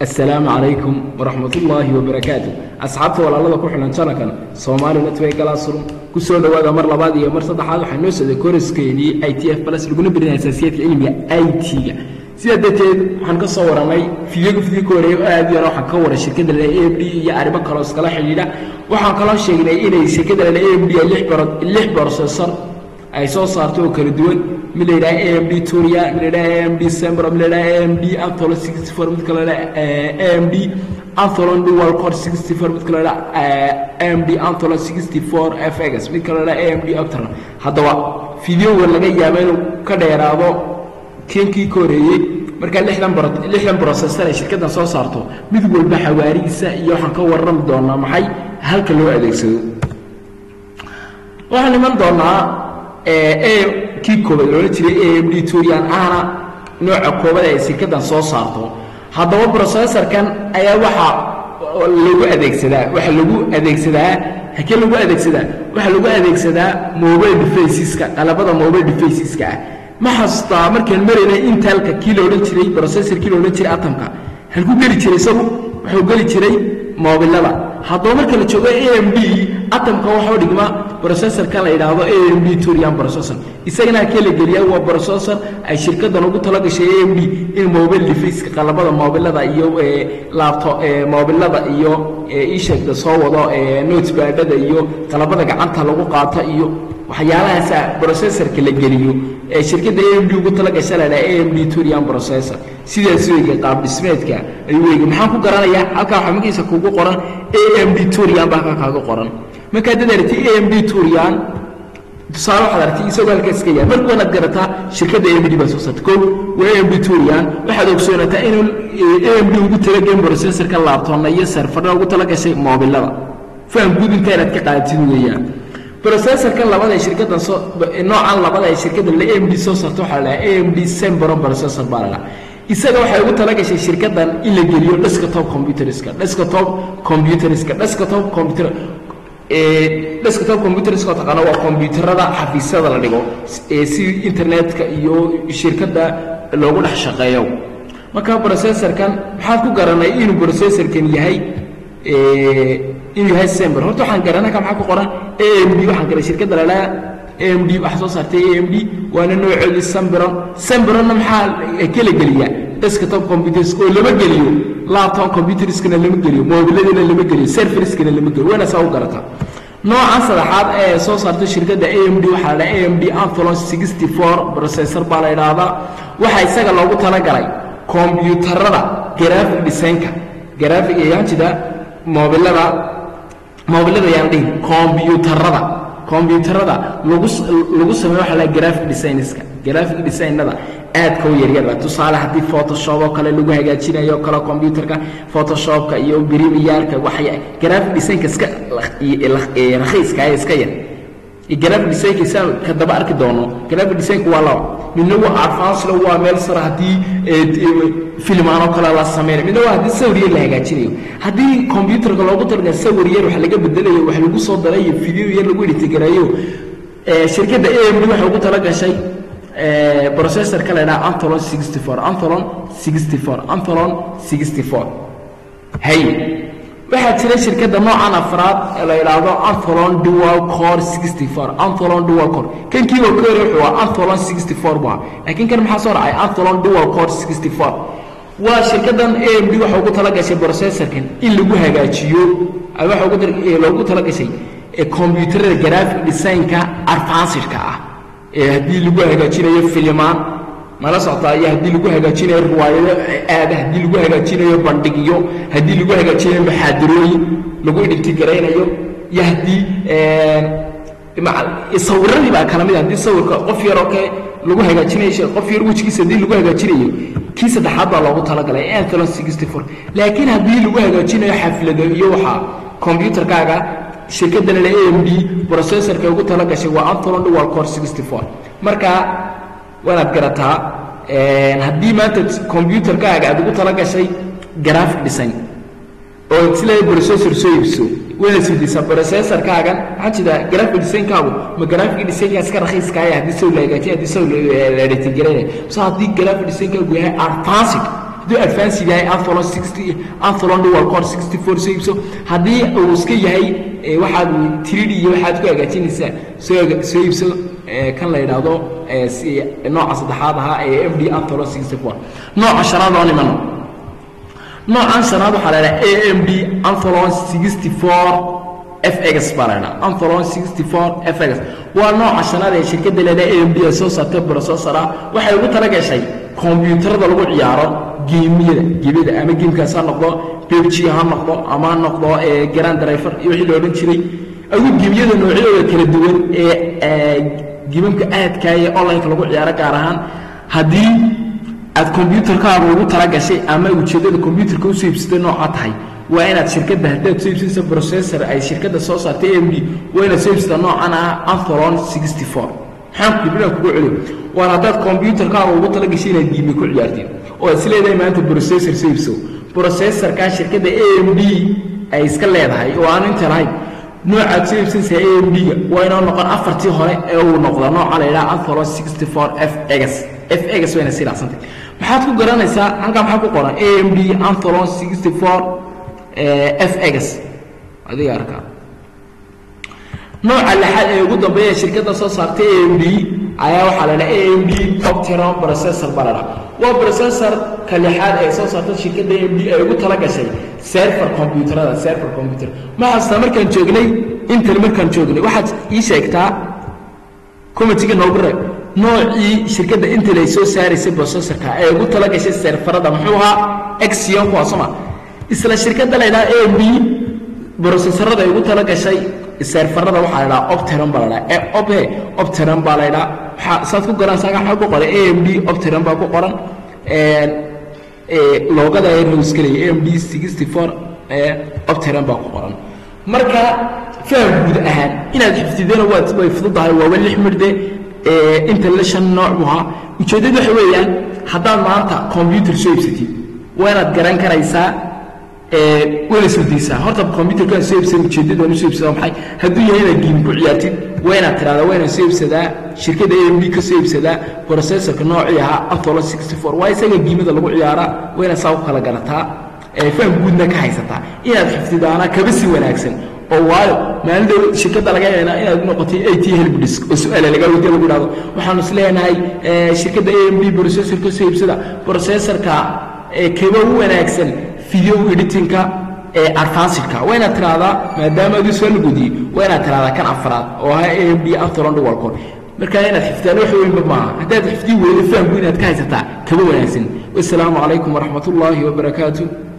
assalaamu calaykum waraxmatullaahi wabarakaatu asxaabta walaalada ku xilan janalkan soomaali network classroom ku soo dhowaada mar labaad iyo mar saddexaad waxaa noo socday koraskeenii i t f plus laguna birinaya asaasiyaadka cilmiga i t-ga sidaa darteed waxaan ka soo warannay fidiyoga fidiyo ka horeeya oo aad u yara waxaan ka waray shirkadda lale a m d iyo arrimo kaloo iskala xidhiidha waxaan kaloo sheegnay inay shirkadda lale a m d lix processor ay soo saarto oo kala duwan mid la yidhaha a m d turia mid la yidhaha a m d sembro mid la yidhaha a m d antholon sixty four mid kale a m d antholon dual core sixty four mid kale la a m d antholon sixty four fx mid kale la a m d optron haddaba fideoga laga yaaba inuu ka dheeraado keenkii ka horeeyey markaa lixdan bro lixdan processor ay shirkaddan soo saarto mid walba xawaarihiisa iyo waxaan ka warrami doonaa maxay halka loo adeegsado waxaan iman doonaa kii koobaad loola jiray a m d turian ahna nooca koobad ay shirkaddan soo saarto haddaba processorkan ayaa waxaa lagu adeegsadaa waxaa lagu adeegsadaa hakee lagu adeegsadaa waxaa lagu adeegsadaa mobile defaceska qalabada mobile defaceska ah ma xasuustaa markaan maraynay intalka kii la odhan jiray processor kii la odhan jiray atomka halkuu geli jiray isagu wuxuu geli jiray moobilada haddaba marka la joogo a m d atomka waxuu dhigma processorkan la yidhaahdo a m d turian processor isagana halkee la geliyaa waa processor ay shirkaddan ugu tala gashay a m d in mobile defaceka qalabada moobilada iyo laabto moobilada iyo ishegda soo wado notebadada iyo qalabada gacanta lagu qaato iyo waxyaalahaasa processorka la geliyo ee shirkadda a m d ugu tala gasha la dhaha a m d turian processor sidaas weyga qaab dhismeedka ayuu weyga maxaan ku garanayaa halkaa waxaa magiisa kugu qoran a m d turian baa halkaa kaaga qoran markaa dad aragtay a m d turian tusaale waxaad aragtay isagoo halkaa iska yaal marka wanaad garataa shirkadda a m d baa soo saarta kow waa a m d turian waxaad ogsoonataa inuu a m d ugu talagelin processorka laabtoonna iyo serfarna ugu tala gashay moobilada faham guud intaa inaad ka qaadatid weeyaan processorkan labada shirkaddan soo noocan labada ay shirkaddan la a m d soo saarto waxaa la dhaha a m d sembron processor baa la dhaha isaga waxay ugu tala gashay shirkaddan in la geliyo desktop computerska desktop computerska desktop computer desktop computerska oo taqaana waa combyuutarada xafiisyada la dhigo si internetka iyo shirkadda loogu dhex shaqeeyo marka processorkan maxaad ku garanay inuu processorkan yahay inuu yahay sember horta waxaan garanay ka maxaa ku qoran a m d waxaan garay shirkadda lalaa a m d waxa soo saartay a m d waana noocoodii semberon semberonna maxaa kala geliyaa desktop computers oo lama geliyo laptop computerskana lama geliyo mobiladina lama geliyo serferiskana lama geliyo wayna saa u garataa noocan saddexaad ee soo saartay shirkadda a m d waxaa la dhaha a m d antholon sixty four processor baa la idhaahdaa waxaa isaga loogu talagalay kombyuutarada graphic designka graphic ayaan jidaa moobilada moobilada ayaan dhihin kombyuutarada kombyuutarada lagu lagu sameeyo waxa la graphic designska graphic designada aadka u yaryara tusaale haddii photoshop oo kale lagu hagaajinayo kale combyutarka photoshopka iyo premierka waxay graphic designka iska rakhiiska ee iska yar graphic designka saa ka daba arki doono graphic designka waa laba midna waa advanced waa meel sare haddii filmaan oo kale la sameynayo midna waa haddii sawir yar la hagaajinayo haddii combyutarka loogu talagalay sawir yar wax laga bedelayo wax lagu soo darayo video yar lagu editgareeyo shirkadda a m d waxay ugu tala gashay processorka la yidhaha antholon sixty four antholon sixty four antholon sixty four hay waxaa jira shirkadda noocan afraad ee la yidhaahdo antholon dual core sixty four antholon dual core kan kii oo ka hore wuxuu ahaa antholon sixty four buu ahaa laakiin kan maxaa soo racay antholon dual core sixty four waa shirkaddan a m d waxa ugu tala gashay processorkan in lagu hagaajiyo waxa loogu tala gashay combyuutarada graphic designka advancedka ah ee haddii lagu hagaajinayo filimaan mala socotaa iyo haddii lagu hagaajinayo riwaayado aada haddii lagu hagaajinayo bandhigyo haddii lagu hagaajinayo maxaadirooyin lagu idhigtigaraynayo iyo haddii sawiradii baa kala mid haddii sawirka qof yaroo ke lagu hagaajinayo qof yar wejigiisa haddii lagu hagaajinayo kii saddexaad baa loogu talagalay antholon sixty four laakiin haddii lagu hagaajinayo xaflado iyo waxaa combyutarkaaga shirkaddan le a m d processorka ugu tala gashay waa antholon dual core sixty four marka waanaad garataa haddii maanta combyutarkaaga aad ugu tala gashay graphic design oo sila processor soo iibso wayna sudaysaa processorkaagan maxaa jira graphic designkaagu ma graphic designkaa iska rakhiiskaaya haddii saw la hagaajiya haddii saw la editigareynaya so haddii graphic designkaagu yahay advanced hadduu advanced yahay antholon sixty antholon dual core sixty four soo iibso haddii uu iska yahay waxaad tiridi iyo waxaad ku hagaajinaysaa soo soo iibso kan la yidhaahdo nooca saddexaad ahaa ee f d antholon sixty four nooca shanaad oo nimano noocan shanaad waxaa la yidhaha a m d antholon sixty four fx baa la ydhaha antholon sixty four fx waa nooca shanaad ee shirkadda leedaha a m d ee soo saartay processora waxay ugu tala gashay kombiyuutarada lagu ciyaaro geemiyada geemyada ama geemkaas ha noqdo bebg ha noqdo ama ha noqdo grand driver iyo wixii la odhan jiray agu geemyada noocyadooda kala duwan ee geemamka aadkaa ee online-ka lagu ciyaaro gaar ahaan haddii aad kombyuutarkaaga ugu tala gashay ama ujeeddada kombyuutarka usoo iibsatay noocaa tahay waa inaad shirkadda haddaad soo iibsanaysa processor ay shirkadda soo saartay a m d waa inaad soo iibsataa noocan ah antholon sixty four maxaan kudibinaan kugu celiyo waan haddaad kombyuutarkaaga ugu tala gashay inaad giimi ku ciyaartiin oo aad is leedahay maanta processor soo iibso processorkaa shirkadda a m d ay iska leedahay oo aan inta lahayn noocaad soo iibsanaysaa a m d-ga waa inoo noqon afartii hore ee uu noqda nooca la yidhaha antholon sixty four f x f x wayna sii dhaacsantay maxaad ku garanaysaa halkaa maxaa ku qoran a m d antholon sixty four f x adiga arkaa nooca lixaad ee ugu dambeeya shirkadda soo saartay a m d ayaa waxaa la dhaha a m d opteron processor baa la dhaha waa processor ka lixaad ee soo saartay shirkadda a m d ay ugu tala gashay server combyuutarada server combyuter maxaastaa markaan joognay intan markaan joognay waxaad ii sheegtaa comitiga noogu reeb noocii shirkadda intel ay soo saaraysay processorka ee ugu tala gashay serfarada muxuu ahaa exion kuwaasoma isla shirkadda la ydhaha a m d brocessorada ay ugu tala gashay serfarada waxaa la dhaha opteron baa la dhaha ope opteron baa la ydhaha waxaa saad ku garanaysaa waxaa ku qoran a m d opteron baa ku qoran loogada ee rowskelaya a m d sixty four opteron baa ku qoran marka faham guud ahaan inaad xifdidana waad way fududahay waaba lix midhde inta la shan nooc buu ahaa ujeeddadu waxa weeyaan haddaad maanta combyutar soo iibsatid waa inaad garan karaysaa wayna surdaysaa horta combyutarkaan soo iibsan ujeeddadu aan usoo iibsadaa maxay hadduu yahay inaad giimi ku ciyaartid waa inaad tiraahdaa waa inaan soo iibsadaa shirkadda a m d ka soo iibsadaa processorka noocii ahaa antholon sixty four waa isaga giimada lagu ciyaaraa waa inaad saa ku kala garataa faham guudna ka haysataa inaad xifdidaana kaba si wanaagsan oo waayo maalinta shirkadda laga yaabaa inaad noqotay at helbdisk oo su-aala laga weydiya lagu dhahdo waxaanu is leenahay shirkadda a m d processorka soo iibsada processorka kaba u wanaagsan video editingka ee advancidka waa inaad tiraahdaa maadaama aduu soo lagudiyey waa inaad tiraahdaa kan afraad oo ahaa a m d antholon dual core markaa inaad xifdaan wax weynba maaha haddaad xifdii weydo fahamku inaad ka haysataa kaba wanaagsan wasalaamu calaykum waraxmat ullaahi wabarakaatu